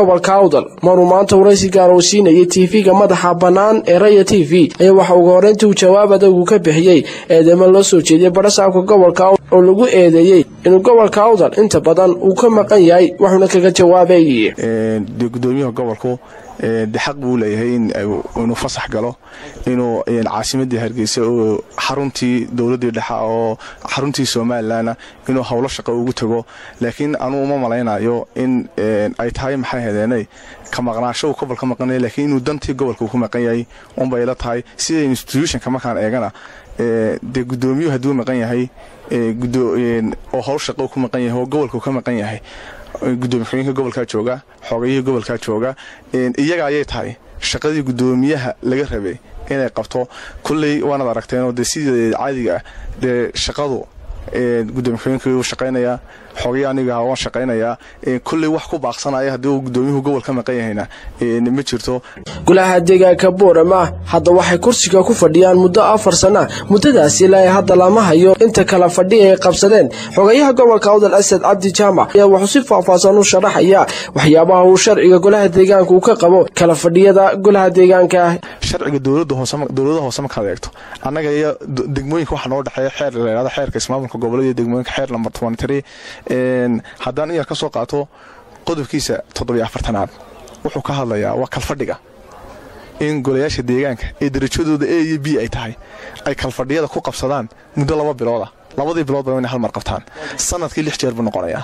gobolka awdal maruu maanta waraysi gaar uu siinayay tv-ga madaxa bannaan ee raya t v ayaa waxa uga horreyntii uu jawaab adagu ka bixiyey eedeymo loo soo jeediyey badhasaabka gobolka awdal oo lagu eedeeyey inuu gobolka awdal inta badan uu ka maqan yahay waxuuna kaga jawaabay dee gudoomiyaha gobolku de xaq buu leeyahay inuu fasax galo inuu caasimadii hargeysa oo xaruntii dowladii dhexe oo xaruntii somalilanna inuu howlo shaqo ugu tago laakiin anuu uma malaynayo in ay tahay maxay hadeenay ka maqnaasho uu gobolka maqanaya laakiin inuu dantii gobolka uu ku maqan yahay unbay la tahay sida institutionka markaan eegana dee gudoomiyuhu hadduu maqan yahay oo howl shaqo ku maqan yahay oo gobolka ka maqan yahay gudoomiye xogeenka gobolkaa jooga xoogayihii gobolkaa jooga iyaga ayay tahay shaqadii gudoomiyaha laga rabay inay qabto kulley waanaad aragteenoo dee sidii caadiga ah dee shaqadu gudoomiye xogeenka wuu shaqaynayaa xoogaya aniga waan shaqaynayaa kulley wax ku baaqsanaya haddii uu gudoomiyuhu gobol ka maqan yahayna ma jirto golaha deegaanka boorama hadda waxay kursiga ku fadhiyaan muddo afar sana muddadaasi ilaa hadda lama hayo inta kala fadhi ay qabsadeen xogayaha gobolka awdal asad cabdi jaamac ayaa wuxuu si faahfaahsan u sharaxaya waxyaabaha uu sharciga golaha deegaanka uu ka qabo kala fadhiyada golaha deegaanka sharciga dowlada hoose markaad eegto annaga iyo degmooyinka waxa noo dhexeeya xeer layhahdo xeerka ismaamulka gobolada iyo degmooyinka xeer lambar tobanitari haddaan in yar ka soo qaato qodobkiisa toddobiyo afartanaad wuxuu ka hadlayaa waa kalfadhiga in golayaasha deegaanka ee darajadooda a iyo b ay tahay ay kalfadhiyada ku qabsadaan muddo laba bilooda labadii biloodba inay hal mar qabtaan sanadkii lix jeer buu noqonayaa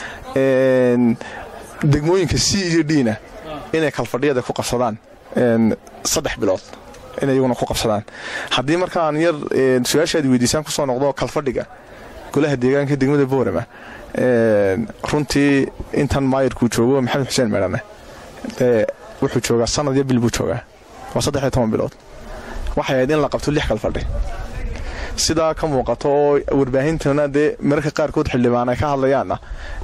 degmooyinka c iyo dna inay kalfadhiyada ku qabsadaan saddex bilood inay iyaguna ku qabsadaan haddii markaan yar su-aashaad weydiisaan kusoo noqdo kalfadhiga golaha deegaanka degmada boorama runtii intan maayirkuu joogo maxamed xuseen meedhane wuxuu joogaa sanad iyo bil buu joogaa waa saddex iyo toban bilood waxay ahayd in la qabto lix kalfadhi sidaa ka muuqato oo warbaahintana dee mararka qaarkood xildhibaan ay ka hadlayaanna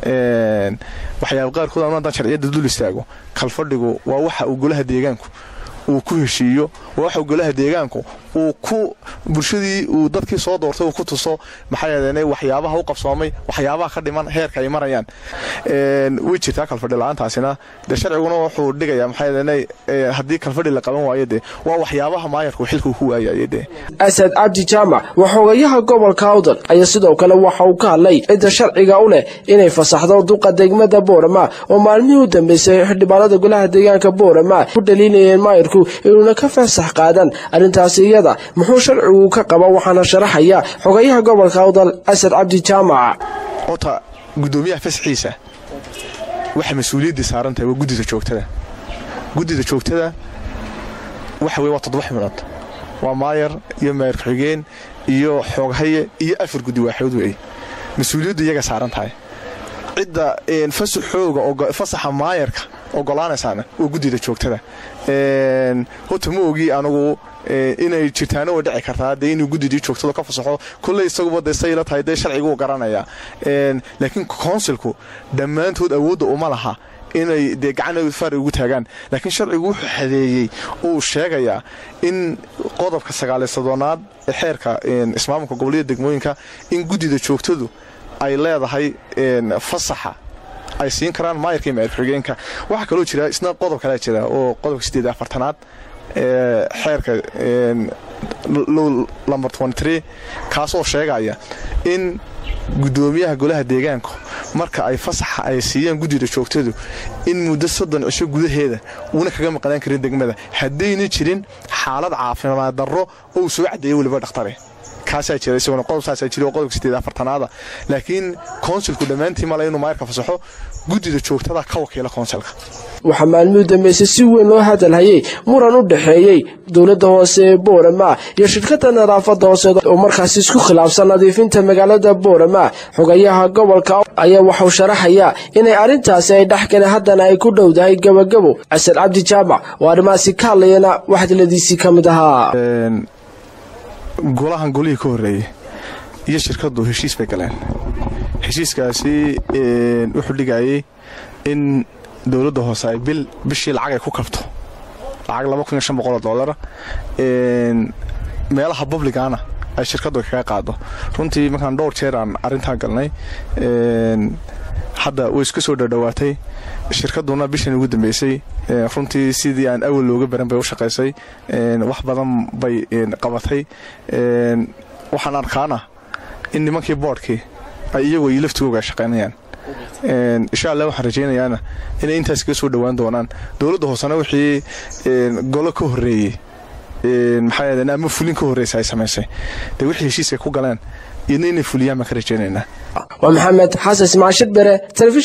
waxyaaba qaarkood ama haddaan sharciyadda dul istaago kalfadhigu waa waxa uu golaha deegaanku uu ku heshiiyo waa waxa golaha deegaanku uu ku bulshadii uu dadkii soo doortay uu ku tuso maxaa yeeleenay waxyaabaha u qabsoomay waxyaabaha ka dhiman heerka ay marayaan way jirtaa kalfadhi la-aantaasina dee sharciguna wuxuu dhigayaa maxaa yeeleenay haddii kalfadhi la qaban waayo dee waa waxyaabaha maayarku xilkuu ku waayaya dee asad cabdi jaamac waa xogayaha gobolka awdal ayaa sidoo kale waxa uu ka hadlay cidda sharciga u leh inay fasaxdo duqa degmada boorama oo maalmihii u dambeysay xildhibaanada golaha deegaanka boorama ku dhaliinayeen maayirku inuuna ka fasax qaadan arrintaasi iyada muxuu sharcigu ka qaba waxaana sharaxaya xogayaha gobolka awdal asad cabdi jaamac horta gudoomiyaha fasaxiisa waxay mas-uuliyaddii saaran tahay waa guddida joogtada guddida joogtada waxa weye waa toddoba xubnood waa maayar iyo maayar ku-xigeen iyo xooghaye iyo afar guddi waaxood weeye mas-uuliyaddu iyaga saaran tahay cidda fasaxooga fasaxa maayarka ogolaanaysaana waa guddida joogtada horta ma ogi anugu inay jirtaana way dhici kartaa dee inuu guddidii joogtada ka fasaxo kulley isaguba dee sayla tahay dee sharciguu garanaya laakiin konsilku dhammaantood awoodda uma laha inay dee gacan faari ugu taagaan laakiin sharcigu wuxuu xadeeyey uu sheegayaa in qodobka sagaaliy sodonaad ee xeerka ismaamulka gobolyada degmooyinka in guddida joogtadu ay leedahay fasaxa ay siin karaan maayarka iyo maayar xigeenka waxaa kaloo jira isna qodob kalea jira oo qodobka sideed afartanaad ee xeerka lamber kaasoo sheegaya in gudoomiyaha golaha deegaanku marka ay fasaxa ay siiyaan guddida joogtadu in muddo soddon cisho gudaheeda uuna kaga maqnaan karin degmada haddayna jirin xaalad caafimaad darro oo uu soo caddeeya weliba dhakhtare kaasaa jira isaguna qodobkaasaa jira oo qodobka sideed afartanaada laakiin konsulku dhammaantii male inuu maayarka fasaxo guddida joogtada ka wakiila konsulka waxaa maalmihii dambeysay si weyn loo hadalhayey muran u dhexeeyey dowladda hoose ee boorama iyo shirkadda nadaafadda hoose oo markaasi isku khilaafsan nadiifinta magaalada boorama xogayaha gobolka ayaa waxuu sharaxayaa inay arrintaasi ay dhexgaleen haddana ay ku dhowdahay gebagabo casad cabdi jaamac oo arrimahaasi ka hadlayana waxdiladiisii ka mid ahaa golahan golihii ka horreeyey iyo shirkaddu heshiis bay galeen heshiiskaasi wuxuu dhigayay in dowladda hoose ay bil bishii lacag ay ku kabto lacag laba kun iyo shan boqol oo doolara meelaha publicana ay shirkaddu kaga qaado runtii markaan dhowr jeer aan arrintaa galnay hadda way iska soo dhadhowaatay shirkaduna bishan ugu dambeysay runtii sidii aan awal looga baran bay u shaqaysay wax badan bay qabatay waxaan arkaana in nimankii boodhkii ay iyagoo iyo laftigooga ay shaqaynayaan insha allah waxaan rajaynayaana inay intaas kaga soo dhowaan doonaan dowladda hoosena wixii golo ka horreeyey maxaa yeedeen ama fulin ka horreysa ay samaysay dee wixii heshiis ay ku galeen iyadna inay fuliyaan baan ka rajaynaynaa waa maxamed xasan ismaashid bere